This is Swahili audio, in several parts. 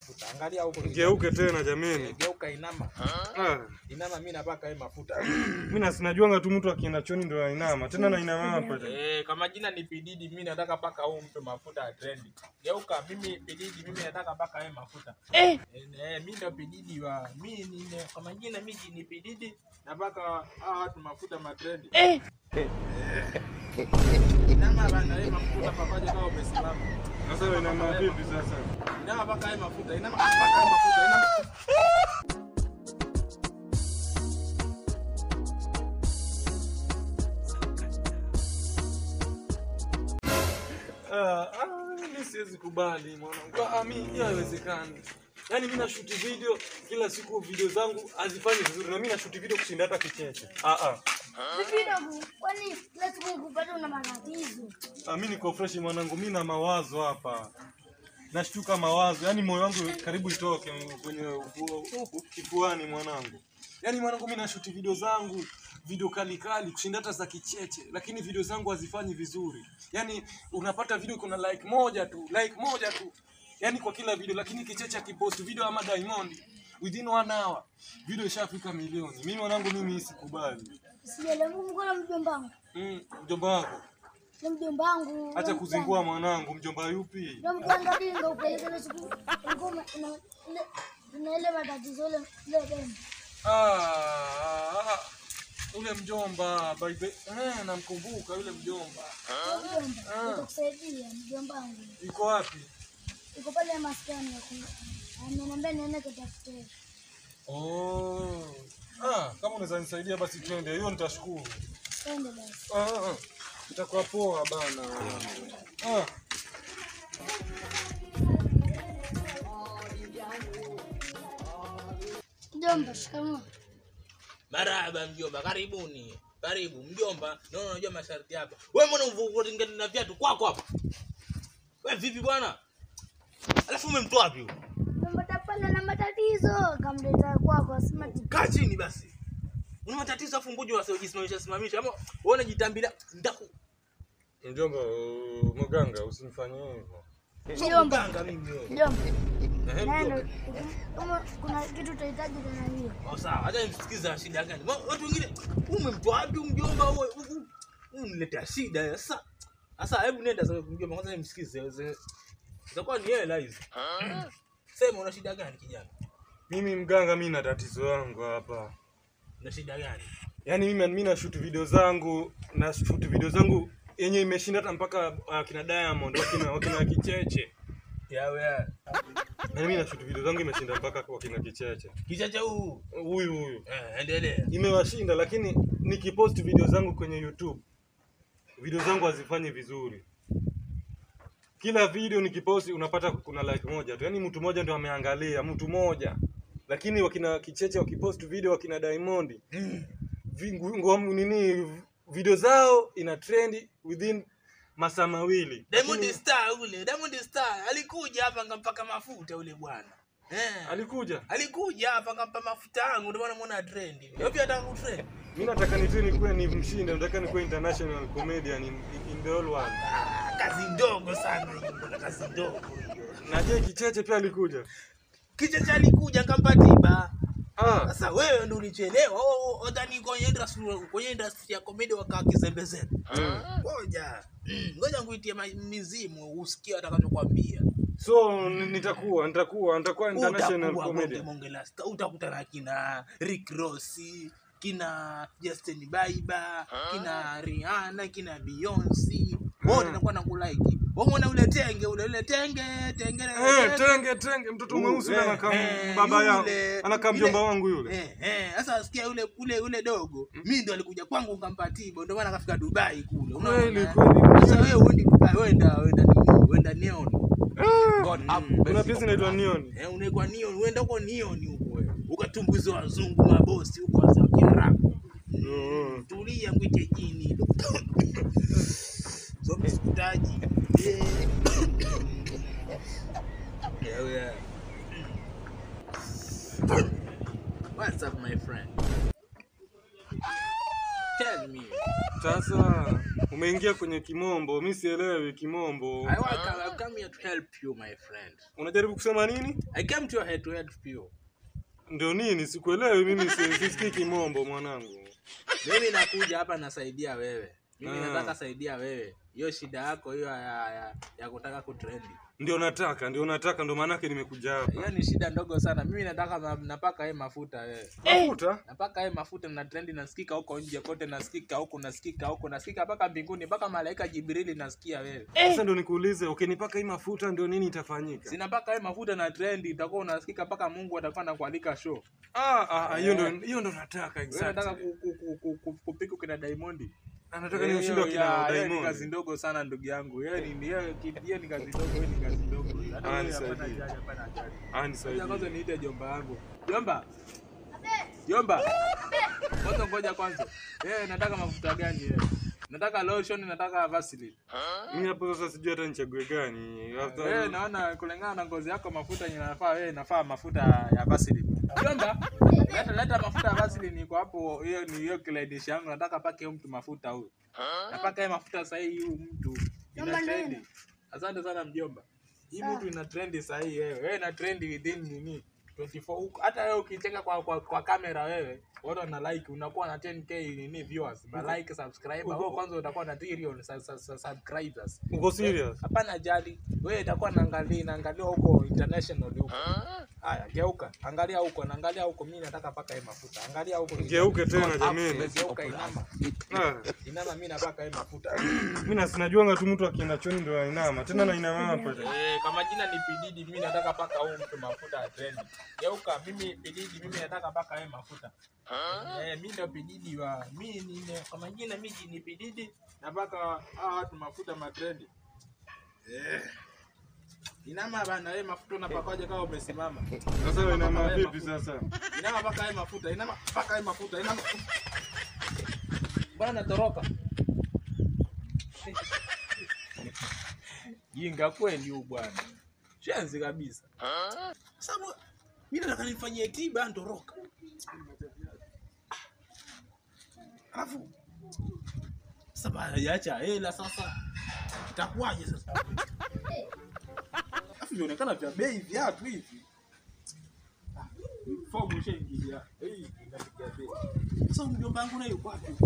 mafuta. Angalia huko. Geuke tena jameni. Geuka inama. Ah, Inama mimi napaka hii mafuta. mimi na sinajuanga tu mtu akienda choni ndo ainama. Tena na inama hapa. tena. Eh, kama jina ni Pididi, mimi nataka paka huu mtu mafuta ya trendi. Geuka, mimi Pididi, mimi nataka paka hii mafuta. Eh, Eh, mimi ndo Pididi wa mimi ni kama jina mimi ni Pididi, napaka hawa watu mafuta matrendi. eh. Inama bana, hii mafuta papaje kama umesimama. Sasa inama vipi sasa? Inama paka hii mafuta, inama paka hii mafuta, inama. Ah, ah, mimi siwezi kubali mwanangu. Ah, mimi hiyo haiwezekani. Yaani mimi nashuti video kila siku video zangu hazifanyi vizuri na mimi nashuti video kushinda hata kicheche. Ah ah. Vipi dogo? Kwani kila siku nikupata una matatizo? Ah, mimi niko fresh mwanangu, mimi na mawazo hapa. Nashtuka mawazo, yaani moyo wangu karibu itoke kwenye ufu- huku kifuani mwanangu. Yaani mwanangu, mimi nashuti video zangu video kali kali kushinda hata za kicheche, lakini video zangu hazifanyi vizuri. Yaani unapata video kuna like moja tu, like moja tu, yaani kwa kila video, lakini kicheche akipost video ama Diamond within one hour video ishafika milioni. Mimi mwanangu, mimi sikubali. Sijaelewa mkono mjomba wangu. Mm, mjomba wako Ni mjomba wangu. acha kuzingua mwanangu. Mjomba yupi? Ndio mkwanga dinga upeleke ile siku ulikuwa una- una- ile una ile matatizo ile ile demu. Ah, ule mjomba by the eh, namkumbuka yule mjomba. Mjomba, nitakusaidia mjomba wangu. Yuko wapi? Iko pale maskani ya kuna. Ameniambia niende kutafutia. Oh. Ah, kama unaweza nisaidia basi twende. Hiyo nitashukuru. Twende basi. Ah, ah. Itakuwa poa bana. Ah. Mjomba, shikamoo. Marahaba mjomba, karibuni. Karibu mjomba. Naona unajua masharti hapa. Wewe mbona uvotingana na viatu kwako hapa? Wewe vipi bwana? Alafu umemtoa wapi huyo? Mjomba tapala na matatizo kamleta kwako asema ti. Kaa chini basi. Una matatizo afu ngoja wasiojisimamisha simamisha ama uone jitambila ndaku. Mjomba, uh, mganga usinifanyie hivyo. Sio mganga mimi wewe. Mjomba, Ehe, neno mjomba. kama kuna kitu utahitaji tena hiyo. Oh, sawa, acha nimsikize shida gani. Ma- Watu wengine umemtoa wapi huyu mjomba wewe? Uniletea shida sasa. Sasa hebu nenda sasa mjomba kwanza nimsikize. Ze- Itakuwa ni hela hizi. Sema una shida gani kijana? Mimi mganga, mimi na tatizo yangu hapa. Una shida gani? Yaani mimi mimi na shoot video zangu na shoot video zangu yenye imeshinda hata mpaka uh, kina Diamond wakina wakina Kicheche. Yawe. Yaani mimi na shoot video zangu imeshinda mpaka kwa kina Kicheche. Kichacha huu. Huyu huyu. Eh, endelea. Imewashinda lakini nikipost video zangu kwenye YouTube video zangu hazifanyi vizuri. Kila video nikiposti unapata kuna like moja tu. Yaani mtu mmoja ndio ameangalia, mtu mmoja. Lakini wakina Kicheche wakipost video wakina Diamond vingu- ngom nini video zao ina trend within masaa mawili. Diamond Lakini- Star ule, Diamond Star alikuja hapa ngampaka mafuta ule bwana. Eh. alikuja. Alikuja hapa ngampa mafuta yangu ndio maana muona trend. Wewe pia unataka kutrend? Mimi nataka nitu nikuwe ni mshinde, nataka nikuwe international comedian in, in the whole world. Ah, kazi ndogo sana hiyo, mbona kazi ndogo hiyo. Na je, Kicheche pia alikuja? Kichacha alikuja ngampa tiba. Ah, Sasa wewe ndio ulichelewa. Oh, oh, Udhani kwenye industry kwenye industry ya comedy wakaa kizembezembe. Ngoja. Mm, Ngoja nguitie ma- mizimu usikie atakachokwambia. so ni- nitakuwa nitakuwa nitakuwa international Utakuwa bonge comedian. bonge la star. Utakutana kina Rick Ross, kina Justin Bieber, kina Rihanna, kina Beyonce. Wote watakuwa na kulike. Wewe umeona ule tenge ule ule tenge tenge. Eh, tenge tenge, mtoto Uh, mweusi eh, anakaa eh, baba yangu, yule- anakaa yule- mjomba wangu yule. Eh, eh, sasa sikia ule ule ule dogo. Mimi ndo alikuja kwangu ngampa tibo, ndio maana akafika Dubai kule. Unaona? Kweli, eh? kweli, Sasa wewe uendi Dubai, wenda wenda nini? Wenda Neon. God have Kuna mercy pesa inaitwa Neon. Eh, unaekwa Neon, uenda huko Neon huko wewe. Ukatumbuiza wazungu mabosi huko wazee wa Kiarabu. Mm. Tulia mwite jini. So msikutaji. Eh. Yeah, yeah. What's up my friend? Tell me. Sasa umeingia kwenye kimombo, mi sielewi kimombo. I want I come here to help you my friend. Unajaribu kusema nini? I came to your head to help you. Ndio nini? Sikuelewi mimi, si- sisikii kimombo mwanangu. Mimi nakuja hapa nasaidia wewe. Mimi Ah. nataka saidia wewe. Hiyo shida yako hiyo ya, ya, ya kutaka kutrendi. Ndio nataka, ndio nataka, ndio maanake nimekuja hapa. Hiyo ni shida ndogo sana. Mimi nataka ma- napaka yeye mafuta wewe. Mafuta? Napaka yeye mafuta na trendi nasikika huko nje kote nasikika huko nasikika huko nasikika mpaka mbinguni mpaka malaika Jibrili nasikia wewe. Sasa ndio nikuulize, ukinipaka hii mafuta ndio nini itafanyika? Sinapaka yeye mafuta na trendi itakuwa unasikika mpaka Mungu atakuwa anakualika show. Ah, ah, ah, hiyo ndio hiyo ndio nataka Wewe unataka exactly. ku- ku- ku- ku- ku- kupika kina Diamond. Anataka ni ushindi wa Hiyo- kina ya- hiyo ni Diamond. kazi ndogo sana ndugu yangu. Hiyo ni hiyo ki- hiyo ni kazi ndogo, hiyo ni kazi ndogo. Hata Ah, wewe nisaidie. hapana haja, hapana haja. Ah, Ngoja nisaidie. kwanza niite jomba yangu. Jomba. Jomba. Kwanza ngoja kwanza. Eh, nataka mafuta gani wewe? Nataka lotion, nataka Vaseline. Mimi hapo sasa sijui hata nichague gani. Wewe After naona kulingana na ngozi yako mafuta yenye nafaa wewe inafaa mafuta ya Vaseline. Jomba. Leta leta mafuta ya Vaseline iko hapo. Hiyo ni hiyo kilainisha yangu. Nataka pake huyu mtu mafuta huyu. Napaka yeye mafuta sasa hii huyu mtu ina Jomba, trendi. nini? Asante sana mjomba. Hii mtu ina trendi sasa hii wewe. Wewe ina trendi within nini? 24 huko. Hata wewe ukicheka kwa, kwa, kwa kamera wewe watu wana like unakuwa na 10k nini viewers, ma like subscriber. Wewe kwanza utakuwa na trillion sa- sa- sa- subscribers. uko serious? Hapana jali. Wewe itakuwa naangalia naangalia huko international huko. Haya, geuka. Angalia huko, naangalia huko. Mimi nataka paka hii mafuta. Angalia huko. Geuke tena jameni. Geuka inama. Ah, Inama mimi napaka hii mafuta. mimi na sinajuanga tu mtu akienda choni ndio ainama. Tena na inama hapa. Eh, kama jina ni Pididi, mimi nataka paka huu mtu mafuta ya trendi. Geuka, mimi Pididi, mimi nataka paka yeye mafuta. Eh, mimi ndio Pididi wa mimi ni kama jina mimi ni Pididi, napaka hawa watu mafuta matrendi. Eh. Inama bana, wewe mafuta unapakaje kama umesimama? Sasa wewe inama vipi sasa? Inama paka yeye mafuta, inama paka yeye mafuta, inama. Bwana toroka. Jinga kweli huyu bwana. Shenzi kabisa. Sababu mimi nataka nifanyie tiba ndoroka. Alafu sasa hajaacha hela sasa. Itakuwaje sasa? Alafu vionekana vya bei viatu hivi. Ah, Fomu ishaingilia. Eh, inapiga bei. Sasa mjomba wangu naye yuko wapi?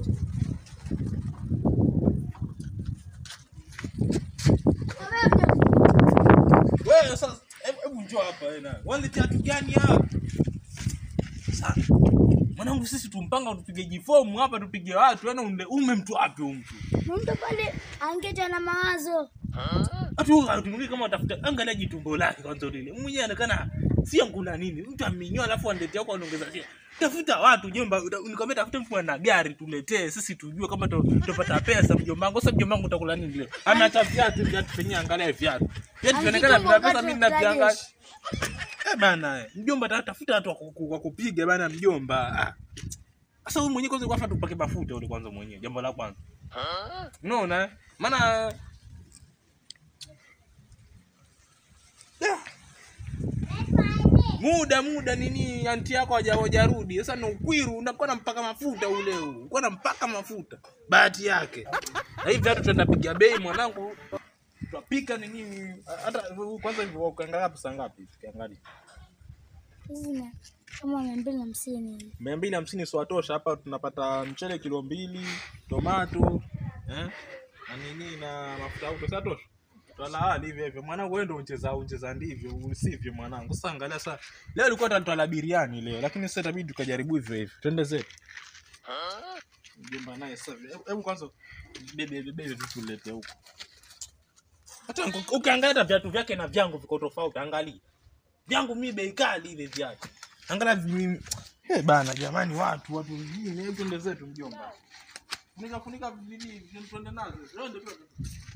Wewe sasa hebu hebu njoo hapa wewe naye. Wale viatu gani hapa? Sasa mwanangu sisi tumpanga tupige jifomu hapa tupige watu yani ume, ume mtu wapi huyu mtu? Mtu pale angeta na mawazo. Watu hatumwiki kama watafuta angalia jitumbo lake kwanza lile. Mwenyewe anaonekana si ngula nini. Mtu amenyoa alafu analetea huko anaongeza shia. Tafuta watu jomba, uta- nikwambia tafuta mtu ana gari tuletee sisi tujue kama tu- tutapata pesa mjomba wangu. Sasa mjomba wangu utakula nini leo? Ameacha viatu viatu penye angalia viatu. Viatu vinaonekana Angetumwa vina pesa wakati mimi wa ninaviangalia. graduation. Eh bana, eh, mjomba ta- tafuta watu wa ku- wa kupiga bana mjomba. Ah. Sasa wewe mwenyewe kwanza kwafa tupake mafuta ule kwanza mwenyewe. Jambo la kwanza. Unaona? eh? Maana Da. muda muda nini anti yako haja- hajarudi sasa na ukwiru unakuwa nampaka mafuta ule huu unakuwa nampaka mafuta bahati yake na hivi viatu tuenda piga bei mwanangu twapika nini hata kwanza hivyo ukiangalia pesa ngapi ukiangalia Hizi ni kama mia mbili na hamsini hivi. mia mbili hamsini siwatosha hapa tunapata mchele kilo mbili tomato eh? na nini na mafuta auto satosha twalahali hivyo hivyo mwanangu wewe ndio uncheza uncheza ndivyo usivyo mwanangu sasa angalia sasa leo ilikuwa tatwala biriani leo lakini sasa itabidi tukajaribu hivyo hivyo twende zetu mjomba naye sasa hebu- hebu kwanza bebe bebe vitu tulete huko hata ngu- ukiangalia hata viatu vyake na vyangu viko tofauti angalia vyangu mi bei kali hivi viatu angalia vi- Eh bana jamani watu watu wengine hebu twende zetu mjomba unaweza funika vini twende nazo twende twende